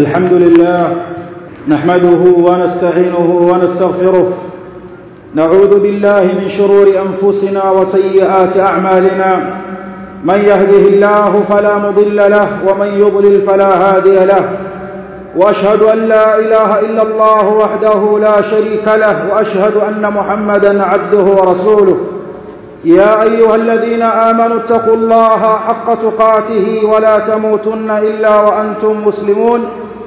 الحمد لله نحمده ونستعينه ونستغفره نعوذ بالله من شرور أنفسنا وسيئات أعمالنا من يهده الله فلا مضل له ومن يضلل فلا هادي له وأشهد أن لا إله إلا الله وحده لا شريك له وأشهد أن محمدا عبده ورسوله يا أيها الذين آمنوا اتقوا الله حق تقاته ولا تموتن إلا وأنتم مسلمون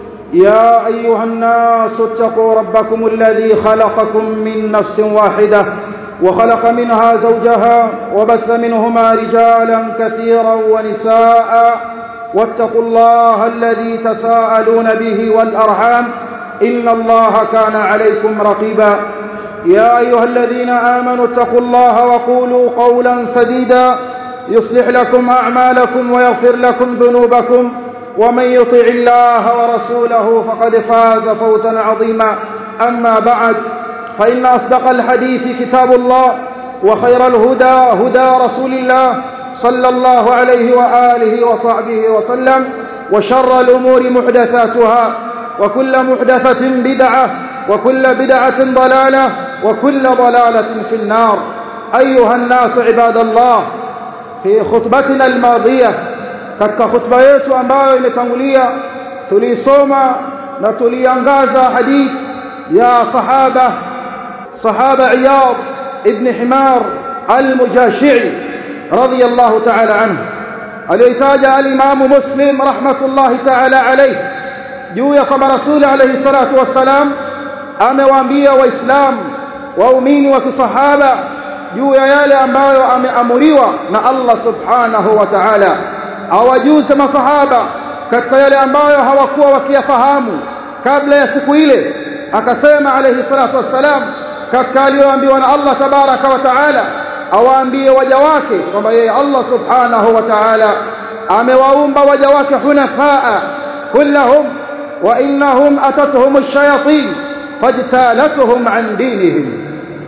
يا أيها الناس اتقوا ربكم الذي خلقكم من نفس واحدة وخلق منها زوجها وبث منهما رجالا كثيرا ونساء واتقوا الله الذي تساءلون به والأرحام إن الله كان عليكم رقيبا يا أيها الذين آمنوا اتقوا الله وقولوا قولا سديدا يصلح لكم أعمالكم ويغفر لكم ذنوبكم ومن يطع الله ورسوله فقد فاز فوزا عظيما أما بعد فإن أصدق الحديث كتاب الله وخير الهدى هدى رسول الله صلى الله عليه وآله وصحبه وسلم وشر الأمور محدثاتها وكل محدثة بدعة وكل بدعة ضلالة وكل ضلالة في النار أيها الناس عباد الله في خطبتنا الماضية katika khutba yetu ambayo imetangulia tulisoma na tuliangaza hadith ya sahaba sahaba Iyad ibn Himar al-Mujashi'i radiyallahu ta'ala anhu aliyotaja al-Imam Muslim rahmatullahi ta'ala alayhi juu ya kwamba Rasul alayhi salatu wassalam amewaambia waislamu waumini wa kisahaba juu ya yale ambayo ameamuriwa na Allah subhanahu wa ta'ala awajuze masahaba katika yale ambayo hawakuwa wakiyafahamu kabla ya siku ile akasema alayhi salatu wassalam katika aliyoambiwa na Allah tabaraka wa taala awaambie waja wake kwamba yeye Allah subhanahu wa taala amewaumba waja wake hunafaa kullahum wa innahum atatuhum ash-shayatin fajtalatuhum an dinihim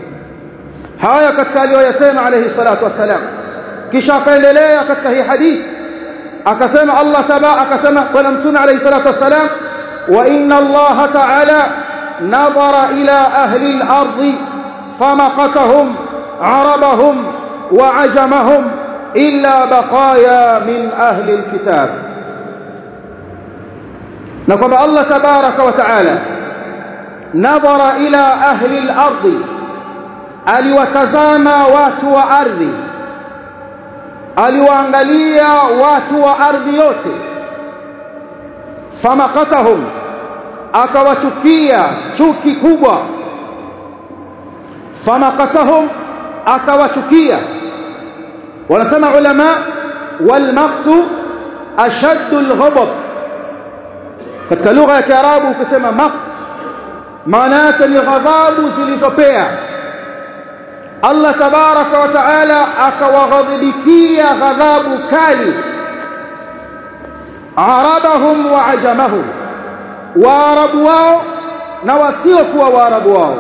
haya katika aliyoyasema alayhi salatu wassalam kisha akaendelea katika hii hadithi akasema Allah taba akasema bwana mtume alayhi salatu wassalam wa inna Allah ta'ala nadara ila ahli al-ardh famaqatahum arabahum wa ajamahum illa baqaya min ahli al-kitab na kwamba Allah tabaraka wa ta'ala nadara ila ahli al-ardh aliwatazama watu wa ardhi aliwaangalia watu wa ardhi yote famakatahum akawachukia chuki kubwa famakatahum akawachukia wanasema ulama walmaqtu ashaddu alghadab katika lugha ya kiarabu ukisema maqt maana yake ni ghadhabu zilizopea Allah tabaraka wa taala akawaghadhibikia ghadhabu kali arabahum wa ajamahum waarabu wao na wasiokuwa waarabu wao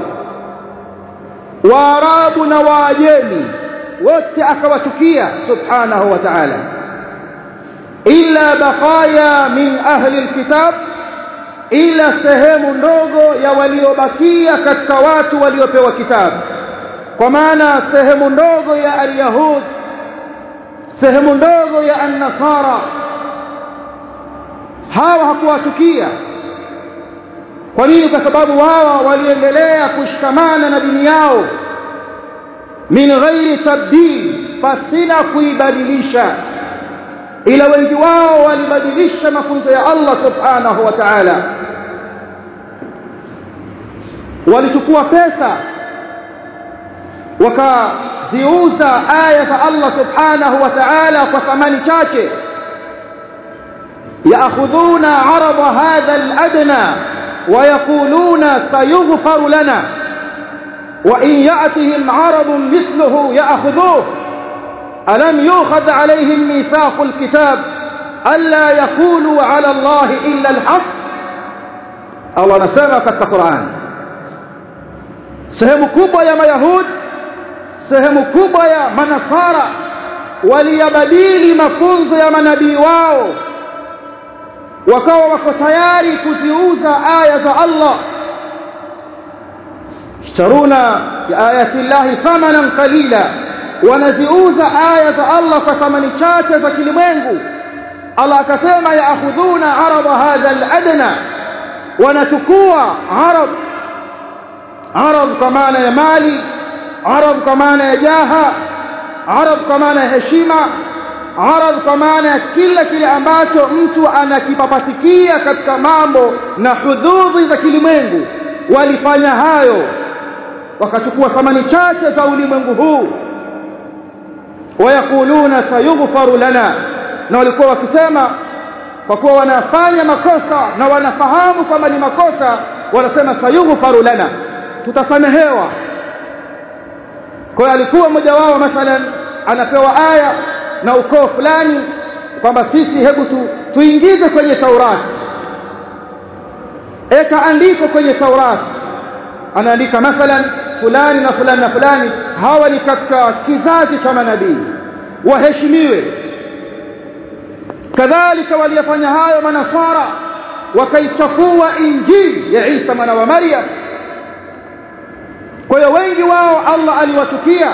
waarabu na waajemi wote akawachukia subhanahu wa ta'ala illa baqaya min ahli alkitab ila sehemu ndogo ya waliobakia katika watu waliopewa kitabu kwa maana sehemu ndogo ya alyahud sehemu ndogo ya annasara hawa hakuwachukia kwa nini kwa sababu hawa waliendelea kushikamana na dini yao min ghairi tabdil pasina kuibadilisha ila wengi wao walibadilisha mafunzo ya Allah subhanahu wa ta'ala walichukua pesa wakaziuza aya za Allah subhanahu wa ta'ala kwa thamani chache yaakhudhuna arada hadha al-adna ويقولون سيغفر لنا وإن يأتهم عرض مثله يأخذوه ألم يؤخذ عليهم ميثاق الكتاب ألا يقولوا على الله إلا الحق الله نسمع كتك القرآن sehemu kubwa ya mayahudi sehemu kubwa ya manasara waliyabadili mafunzo ya manabii wao wakawa wako tayari kuziuza aya za Allah ishtaruna biayati llahi thamanan qalila wanaziuza aya za Allah kwa thamani chache za kilimwengu Allah akasema yaakhudhuna arada hadha aladna wanachukua arab arab kwa maana ya mali arab kwa maana ya jaha arab kwa maana ya heshima arab kwa maana ya kila kile ambacho mtu anakipapatikia katika mambo na hududhi za kilimwengu walifanya hayo wakachukua thamani chache za ulimwengu huu wayakuluna sayughfaru lana na walikuwa wakisema kwa kuwa wanafanya makosa na wanafahamu kwamba ni makosa wanasema sayughfaru lana tutasamehewa kwa hiyo alikuwa mmoja wao mathalan anapewa aya na ukoo fulani kwamba sisi hebu tu, tuingize kwenye Taurati eka andiko kwenye Taurati anaandika mathalan fulani na fulani na fulani hawa ni katika kizazi cha manabii waheshimiwe kadhalika waliyafanya hayo manasara wakaichafua injili ya Isa mwana wa Maryam kwa hiyo wengi wao Allah aliwatukia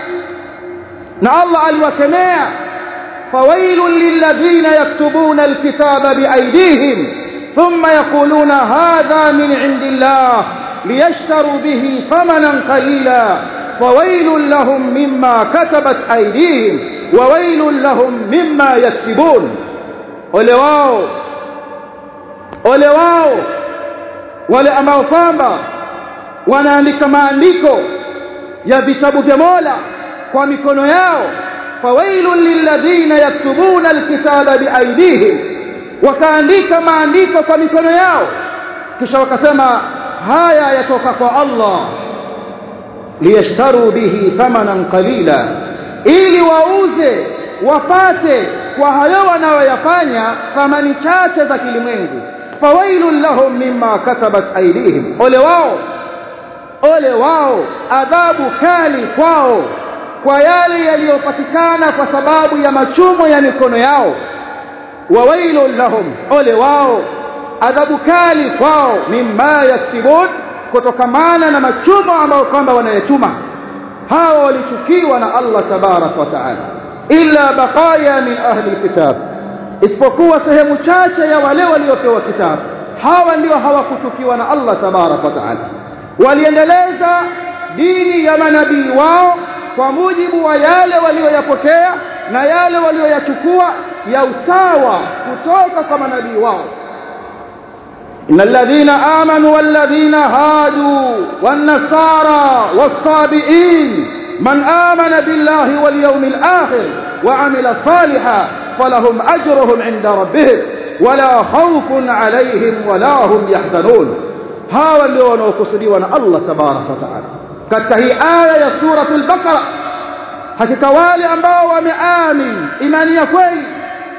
na Allah aliwakemea fawailun lilladhina yaktubuna alkitaba biaydihim thumma yaquluna hadha min indillah liyashtaru bihi thamanan qalila fawailun lahum mimma katabat aydihim wawailun lahum mimma yaksibun ole wao ole wao wale ambao kwamba wanaandika maandiko ya vitabu vya Mola kwa mikono yao fawailun lilladhina yaktubuna alkitaba biaydihim wakaandika maandiko kwa mikono yao kisha wakasema haya yatoka kwa Allah liyashtaru bihi thamanan qalila ili wauze wapate kwa hayo wanayoyafanya thamani chache za kilimwengu fawailun lahum mimma katabat aydihim ole wao ole wao adhabu kali kwao kwa yale yaliyopatikana kwa sababu ya machumo ya mikono yao wawailun lahum ole wao adhabu kali kwao mimma yaksibun kutokamana na machumo ambayo kwamba wanayachuma hawa walichukiwa na Allah tabarak wa taala illa baqaya min ahli alkitab isipokuwa sehemu chache ya wale waliopewa kitabu hawa ndio hawakuchukiwa na Allah tabarak wa taala waliendeleza dini ya manabii wao kwa mujibu wa yale walioyapokea na yale walioyachukua ya usawa kutoka kwa manabii wao إن الذين آمنوا والذين هادوا والنصارى والصابئين من آمن بالله واليوم الآخر وعمل صالحا فلهم أجرهم عند ربهم ولا خوف عليهم ولا هم يحزنون hawa ndio wanaokusudiwa na Allah tabaraka wa taala katika hii aya ya suratul baqara hakika wale ambao wameamini imani ya kweli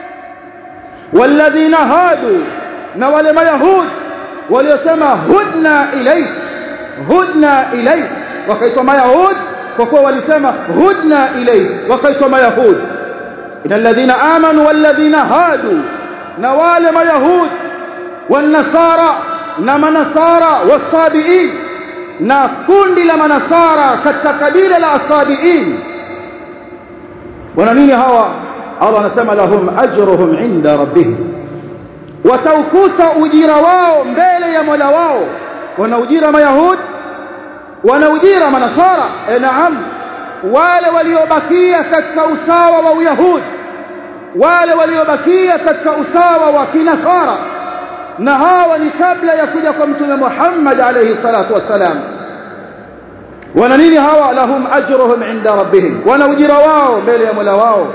walladhina hadu na wale mayahudi waliosema hudna ilayk hudna ilayk wakaitwa mayahudi kwa kuwa walisema hudna ilayk wakaitwa mayahudi inal ladhina amanu wal ladhina hadu na wale mayahudi wan nasara na manasara wasabiin na kundi la manasara katika kabila la asabiin wana nini hawa Allah anasema lahum ajruhum inda rabbihim wataukuta ujira wao mbele ya Mola wao wana ujira mayahud wana ujira manasara e naam wale waliobakia katika usawa wa uyahudi wale waliobakia katika usawa wa kinasara na hawa ni kabla ya kuja kwa mtume Muhammad alayhi salatu wassalam wana nini hawa lahum ajruhum inda rabbihim wana ujira wao mbele ya Mola wao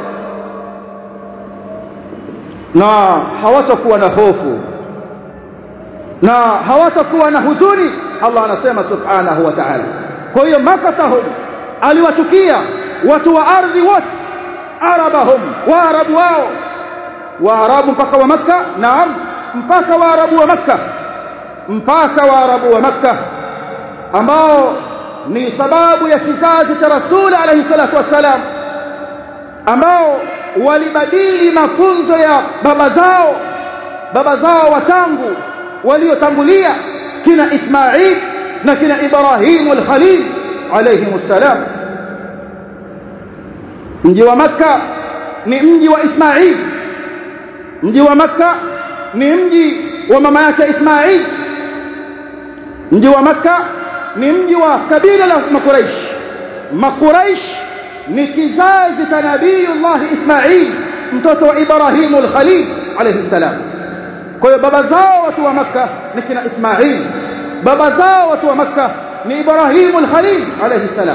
na hawatakuwa na hofu na hawatakuwa na huzuni Allah anasema subhanahu wa ta'ala kwa hiyo makatahum aliwachukia watu wa ardhi wote arabahum waarabu wao waarabu mpaka wa makka naam mpaka waarabu wa makka mpaka waarabu wa makka ambao ni sababu ya kizazi cha rasuli alayhi salatu wassalam ambao walibadili mafunzo ya baba zao baba zao watangu waliotangulia kina Ismail na kina Ibrahim al-Khalil alayhim salam mji wa Makka ni mji wa Ismail mji wa Makka ni mji wa mama yake Ismail mji wa Makka ni mji wa kabila la Makuraish Makuraish ni kizazi cha Nabiiullah Ismail mtoto wa Ibrahim al-Khalil alayhi salam kwa hiyo baba zao watu wa Makka ni kina Ismail baba zao watu wa Makka ni Ibrahim al-Khalil alayhi salam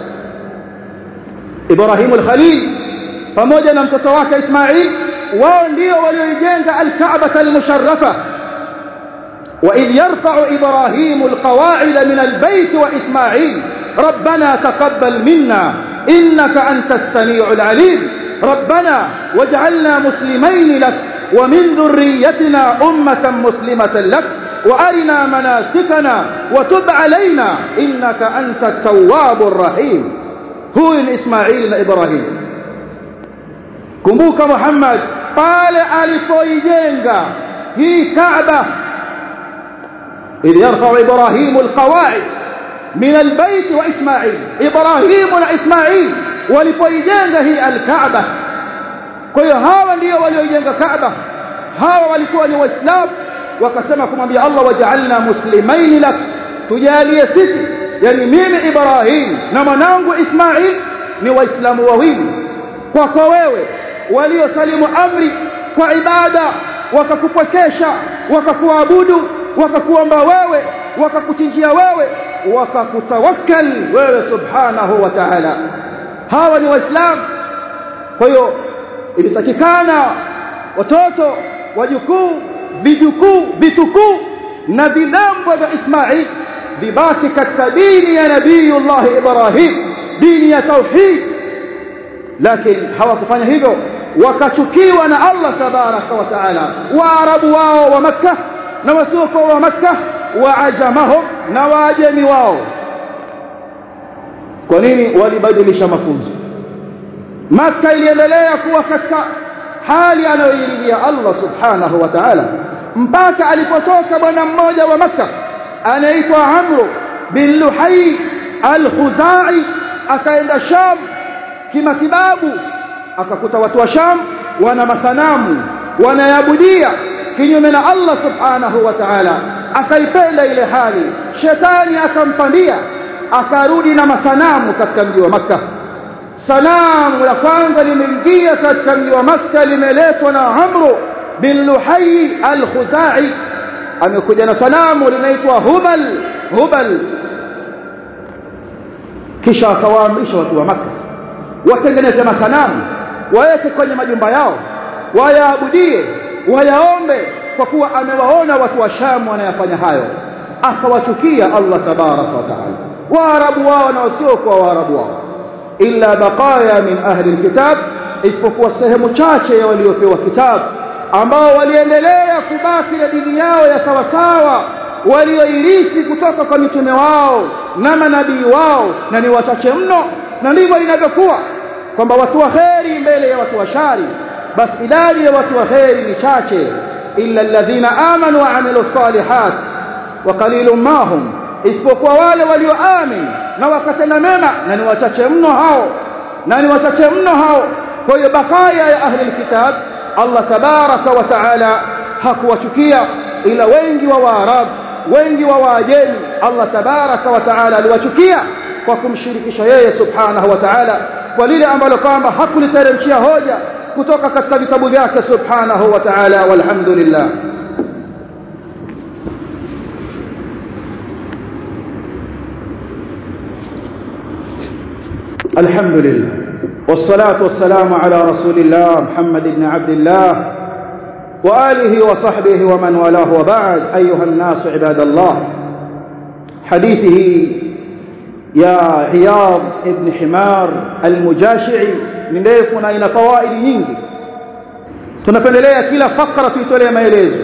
Ibrahim al-Khalil pamoja na mtoto wake Ismail wao ndio walioijenga al-Kaaba al-musharrafa وإذ يرفع إبراهيم القواعد من البيت وإسماعيل ربنا تقبل منا إنك أنت السميع العليم ربنا واجعلنا مسلمين لك ومن ذريتنا أمة مسلمة لك وأرنا مناسكنا وتب علينا إنك أنت التواب الرحيم هو إسماعيل إبراهيم kumbuka Muhammad pale alipoijenga hii Kaaba إذ يرفع إبراهيم القواعد من البيت وإسماعيل إبراهيم وإسماعيل walipoijenga hii alkaaba kwa hiyo hawa ndio walioijenga kaaba hawa walikuwa ni waislamu wakasema kumwambia Allah waj'alna muslimaini lak tujalie sisi yani mimi Ibrahim na mwanangu Ismail ni waislamu wawili kwako wewe waliosalimu amri kwa ibada wakakupokesha wakakuabudu wakakuomba wewe wakakuchinjia wewe wakakutawakkal wewe subhanahu wa ta'ala hawa ni waislamu kwa hiyo ilitakikana watoto wajukuu vijukuu vitukuu na vidambo vya Ismail vibaki katika dini ya nabiyullah Ibrahim dini ya tauhid lakini hawakufanya hivyo wakachukiwa na Allah tabaraka wa taala waarabu wao wa makkah na wasiokuwa wa makkah waajamahum na waajemi wao kwa nini walibadilisha mafunzo Makka iliendelea kuwa katika hali anayoiridhia Allah subhanahu wa ta'ala mpaka alipotoka bwana mmoja wa Makka anaitwa Amr bin Luhai al-Khuzai akaenda Sham kimatibabu akakuta watu wa Sham wana masanamu wanayabudia kinyume na Allah subhanahu wa ta'ala akaipenda ile hali shetani akampandia akarudi na masanamu katika mji wa Makka sanamu la kwanza limeingia katika mji wa Makka limeletwa na Amr bin Luhai al-Khuzai amekuja na sanamu linaitwa Hubal Hubal kisha akawaamrisha watu wa Makka watengeneze masanamu waweke kwenye majumba yao wayaabudie wayaombe kwa kuwa amewaona watu wa Sham wanayafanya hayo akawachukia Allah tabaraka wa taala waarabu wao na wasiokuwa waarabu wao illa baqaya min ahli alkitab isipokuwa sehemu chache ya waliopewa kitabu ambao waliendelea kubaki na dini yao ya sawasawa walioirithi kutoka kwa mitume wao na manabii wao na ni wachache mno na ndivyo inavyokuwa kwamba watu wa kheri mbele ya watu wa shari basi idadi ya watu wa kheri ni chache illa alladhina amanu wa amilu salihat wa qalilun ma hum isipokuwa wale walioamini na wakatenda mema na ni wachache mno hao na ni wachache mno hao kwa hiyo bakaya ya ahli alkitab Allah tabaraka wa taala hakuwachukia ila wengi wa waarabu wengi wa waajemi Allah tabaraka wa taala aliwachukia kwa kumshirikisha yeye subhanahu wa taala kwa lile ambalo kwamba hakuliteremshia hoja kutoka katika vitabu vyake subhanahu wa taala walhamdulillah الحمد لله والصلاة والسلام على رسول الله محمد بن عبد الله وآله وصحبه ومن والاه وبعد أيها الناس عباد الله حديثه يا عياض ابن حمار المجاشعي من ndefu na ina fawaidi nyingi tunapendelea kila fakra tuitolee maelezo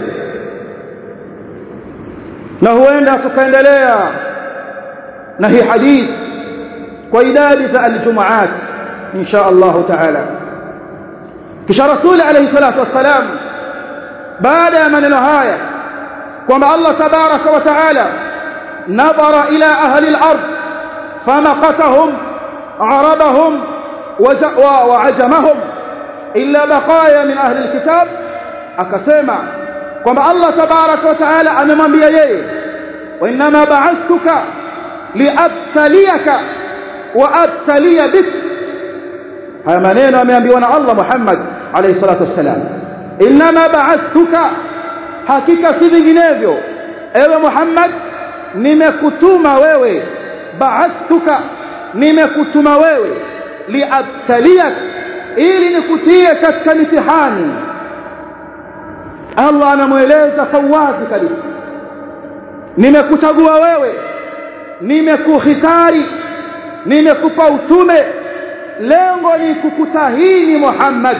na huenda tukaendelea na hii hadithi kwa idadi za aljumaat insha Allah taala kisha rasuli alayhi salatu wassalam baada ya maneno haya kwamba Allah tabaraka wa taala nadhara ila ahli al-ard famaqatahum arabahum wa ajamahum illa baqaya min ahli al-kitab akasema kwamba Allah tabaraka wa taala amemwambia yeye wa inma ba'athtuka liabtaliyaka wa abtaliya bik haya maneno ameambiwa na Allah Muhammad alayhi salatu wassalam inma ba'athtuka hakika si vinginevyo ewe Muhammad nimekutuma wewe ba'athtuka nimekutuma wewe liabtaliyak ili nikutie katika mitihani Allah anamueleza kwa wazi kabisa nimekuchagua wewe nimekuhitari nimekupa utume lengo ni kukutahini Muhammad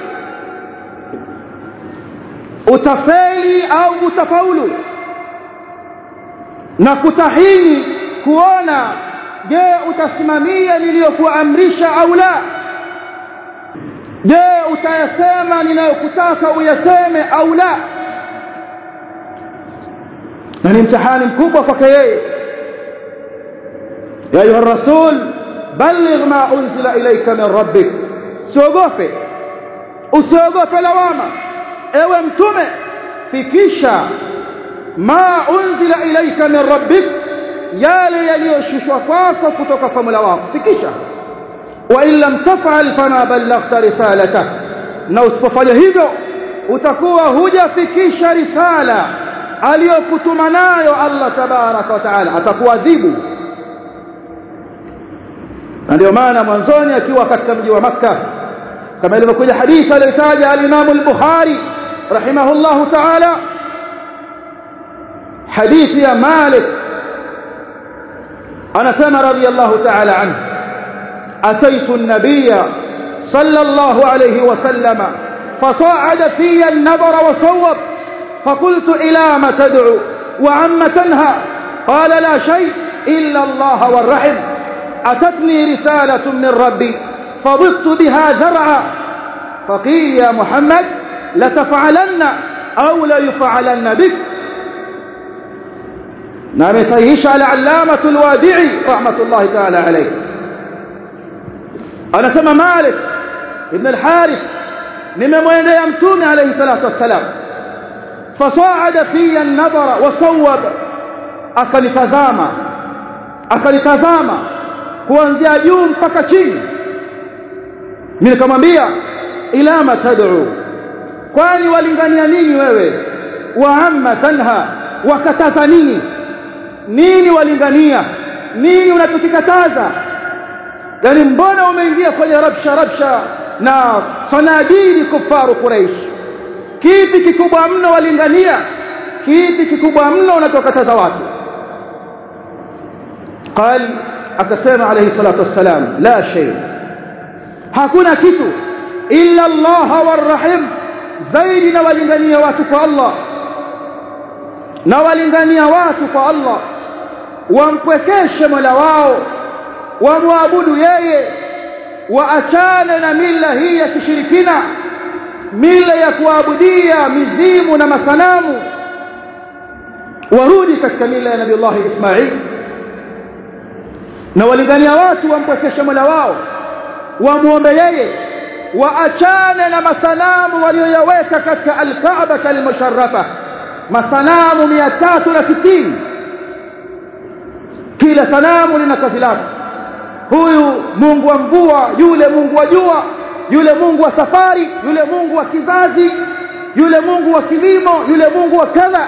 utafeli au utafaulu na kutahini kuona je utasimamia niliyokuamrisha au la je utayasema ninayokutaka uyaseme au la na ni mtihani mkubwa kwake yeye ya ayuha rasul balligh ma unzila ilayka min rabbik siogope usiogope lawama ewe mtume fikisha ma unzila ilayka min rabbik yale yaliyoshushwa kwako kutoka kwa Mola wako fikisha wa in lam taf'al fama ballaghta risalata na usipofanya hivyo utakuwa hujafikisha risala aliyokutuma nayo Allah tabaraka wa taala atakuadhibu na ndio maana mwanzoni akiwa katika mji wa Makka kama ilivyokuja hadithi aliyotaja al-Imam al-Bukhari rahimahullahu ta'ala hadithi ya Malik anasema radiyallahu ta'ala anhu ataitu an-nabiyya sallallahu alayhi wa sallama فصاعد في النبر وصوب فقلت إلى ما تدعو وعم تنهى قال لا شيء إلا الله والرحم أتتني رسالة من ربي فضبت بها زرعا فقيل يا محمد لتفعلن أو ليفعلن بك نعم سيهش على علامة الوادعي رحمة الله تعالى عليه أنا سمى مالك ابن الحارث نمموين يمتون عليه الصلاة والسلام فصاعد في النظر وصوب أكنتزاما أكنتزاما kuanzia juu mpaka chini mimi nikamwambia ila matad'u kwani walingania nini wewe wa amma tanha wakataza nini nini walingania nini unatukikataza yani mbona umeingia kwenye rabsha rabsha na sanadidi kufaru quraish kipi kikubwa mno walingania kipi kikubwa mno unatokataza watu qali akasema alayhi salatu wassalam la shay hakuna kitu illa Allah warrahim zaidi na walingania watu kwa Allah na walingania watu kwa Allah wampwekeshe Mola wao wamwabudu yeye waachane na mila hii ya kishirikina mila ya kuabudia mizimu na masanamu warudi katika mila ya Nabii Allah Ismail na walingania watu wampwekeshe Mola wao wamuombe yeye waachane na masanamu walioyaweka katika al-Kaaba al-musharrafa masanamu 360 kila sanamu lina kazi lake huyu Mungu wa mvua yule Mungu wa jua yule Mungu wa safari yule Mungu wa kizazi yule Mungu wa kilimo yule Mungu wa kadha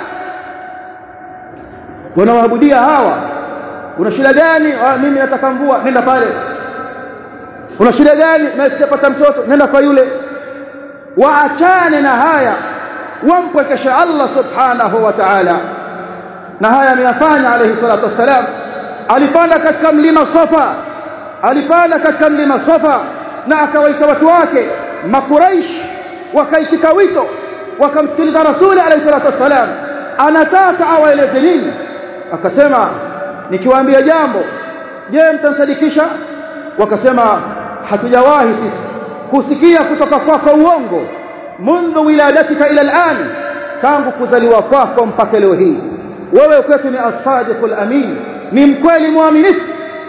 wanawaabudia hawa una shida gani ah mimi nataka mvua nenda pale una shida gani na sijapata mtoto nenda kwa yule waachane na haya wampwekeshe Allah subhanahu wa ta'ala na haya ameyafanya alayhi salatu wassalam alipanda katika mlima Safa alipanda katika mlima Safa na akawaita watu wake makuraish wakaitika wito wakamsikiliza rasuli alayhi salatu wassalam anataka awaeleze nini akasema nikiwaambia jambo je mtamsadikisha wakasema hatujawahi sisi kusikia kutoka kwako uongo منذ ولادتك الى الان tangu kuzaliwa kwako mpaka leo hii wewe kwetu ni as-sadiqul amin ni mkweli mwaminifu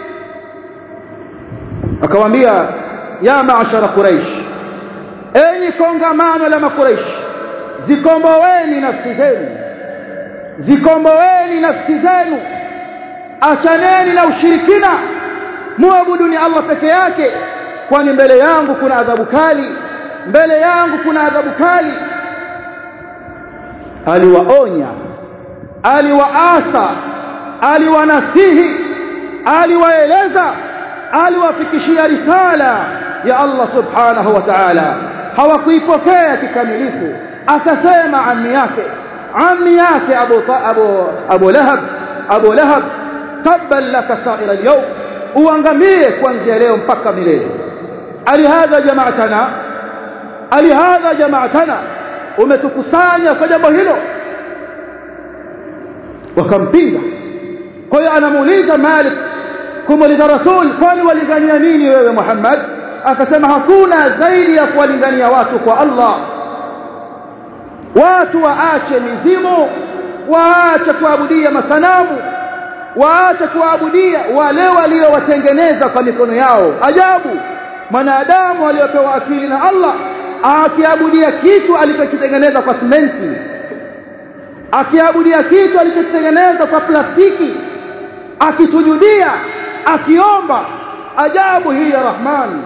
akamwambia ya maashara quraish enyi kongamano la makuraish zikomboweni nafsi zenu zikomboweni nafsi zenu achaneni na ushirikina muabuduni Allah peke yake kwani mbele yangu kuna adhabu kali mbele yangu kuna adhabu kali aliwaonya aliwaasa aliwanasihi aliwaeleza aliwafikishia risala ya Allah subhanahu wa ta'ala hawakuipokea kikamilifu akasema ammi yake ammi yake Abu Abu Abu Lahab Abu Lahab tabban laka sa'ira al-yawm uangamie kuanzia leo mpaka milele alihadha jamaatana alihadha jamaatana umetukusanya kwa jambo hilo wakampinga kwa hiyo anamuuliza Malik kumuuliza Rasul kwani walingania nini wewe Muhammad akasema hakuna zaidi ya kuwalingania watu kwa Allah watu waache mizimu waache kuabudia masanamu waache kuabudia wale waliowatengeneza kwa mikono yao ajabu mwanadamu aliyopewa akili na Allah akiabudia kitu alichokitengeneza kwa simenti akiabudia kitu alichokitengeneza kwa plastiki akisujudia akiomba ajabu hii ya Rahman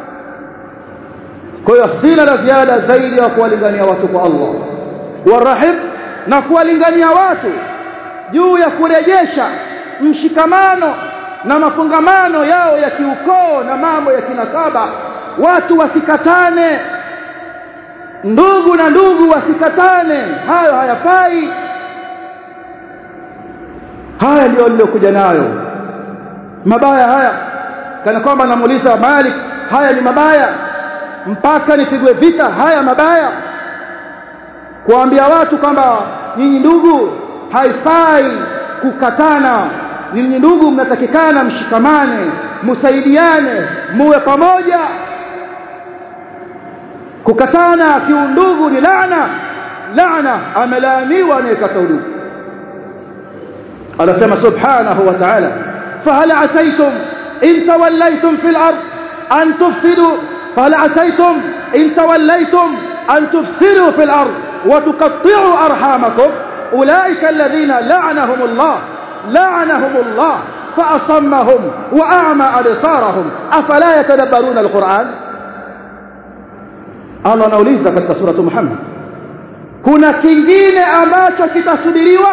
kwa hiyo sina la ziada zaidi ya kuwalingania watu kwa Allah warahib na kuwalingania watu juu ya kurejesha mshikamano na mafungamano yao ya kiukoo na mambo ya kinasaba watu wasikatane ndugu na ndugu wasikatane hayo hayafai haya ndio aliyokuja nayo mabaya haya kana kwamba namuuliza Malik haya ni mabaya mpaka nipigwe vita haya mabaya kuambia watu kwamba nyinyi ndugu haifai kukatana nyinyi ndugu mnatakikana mshikamane msaidiane muwe pamoja kukatana kiundugu ni laana laana amelaaniwa anayekata udugu anasema subhanahu wa ta'ala fahal asaytum in tawallaytum fil ard an tufsidu fahal asaytum in tawallaytum an tufsidu fil ard wa tuqatti'u arhamakum ulaika alladhina la'anahum Allah la'anahum Allah فأصمهم وأعمى أبصارهم أفلا يتدبرون القرآن Allah anauliza katika suratu Muhammad kuna kingine ambacho kitasubiriwa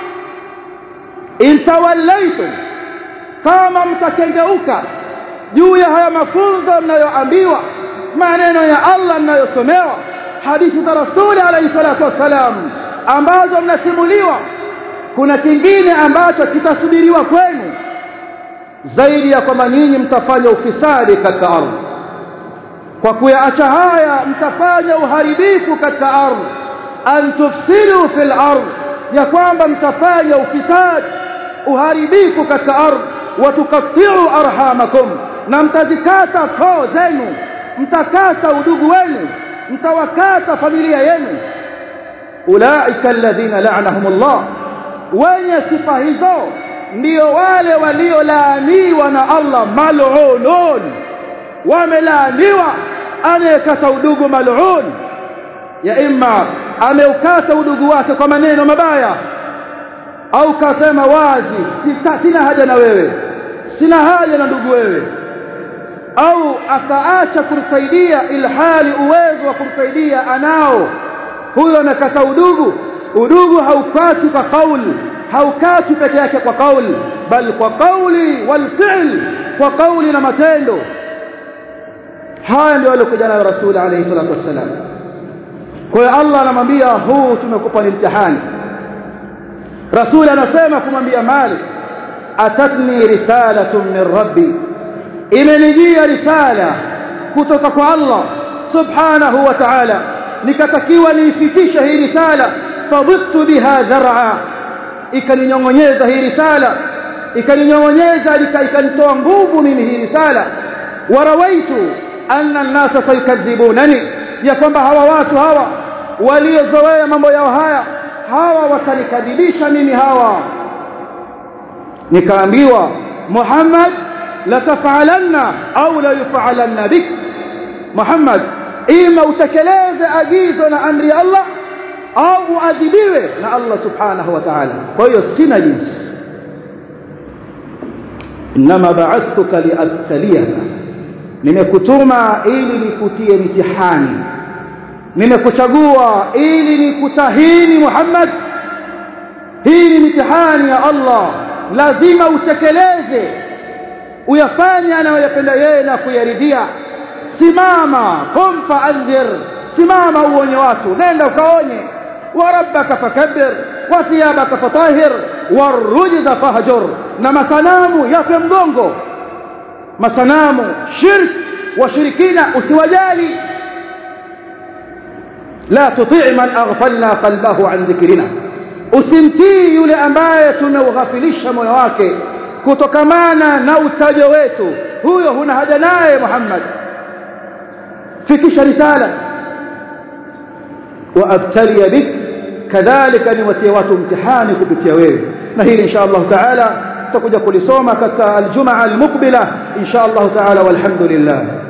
intawallaitum kama mtakengeuka juu ya haya mafunzo mnayoambiwa maneno ya Allah mnayosomewa hadithi za Rasuli alayhi salatu wassalam ambazo mnasimuliwa kuna kingine ambacho kitasubiriwa kwenu zaidi ya kwamba nyinyi mtafanya ufisadi katika ardhi kwa kuyaacha haya mtafanya uharibifu katika ardhi an tufsidu fil ardh ya kwamba mtafanya ufisadi uharibifu katika ardhi watukatti'u arhamakum na mtazikata koo zenu mtakata udugu wenu mtawakata familia yenu ulaika alladhina la'anahumullah wenye sifa hizo ndio wale waliolaaniwa na Allah mal'unun wamelaaniwa anayekata udugu mal'un ya imma ameukata udugu wake kwa maneno mabaya au kasema wazi sita, sina haja na wewe sina haja na ndugu wewe au akaacha kumsaidia ilhali uwezo wa kumsaidia anao huyo anakata udugu udugu haukati kwa kauli haukati peke yake kwa kauli bali kwa kauli wal fi'l kwa kauli na matendo haya ndio alikuja nayo rasul alayhi salatu wassalam kwa hiyo Allah anamwambia huu tumekupa ni mtihani rasul anasema kumwambia Malik atatni risalatun min rabbi imenijia risala kutoka kwa Allah subhanahu wa ta'ala nikatakiwa niifikishe hii risala fadhittu biha dhar'a ikaninyongonyeza hii risala ikaninyongonyeza ikanitoa nguvu mimi hii risala warawaitu anna an-nasa sayukadhibunani ya kwamba hawa watu hawa waliozoea mambo yao haya hawa watanikadhibisha mimi hawa nikaambiwa Muhammad la tafalanna au la yufalanna bik Muhammad ima utekeleze agizo na amri ya Allah au uadhibiwe na Allah subhanahu wa ta'ala kwa hiyo sina jinsi inma ba'athtuka liabtaliyaka nimekutuma ili nikutie mitihani nimekuchagua ili nikutahini Muhammad hii ni mitihani ya Allah lazima utekeleze uyafanye anayoyapenda yeye na kuyaridhia simama qum fa'anzir simama uonye watu nenda ukaonye wa rabbaka fakabbir wa thiyabaka fatahir warujza fahjur na masanamu yape mgongo masanamu shirk washirikina usiwajali la tuti' man aghfalna qalbahu an dhikrina usimtii yule ambaye tumeughafilisha moyo wake kutokamana na utajo wetu huyo huna haja naye Muhammad fikisha risala wa abtali bik kadhalika niwatie watu mtihani kupitia wewe na hili insha Allah taala tutakuja kulisoma katika aljumaa almuqbila insha Allah taala walhamdulillah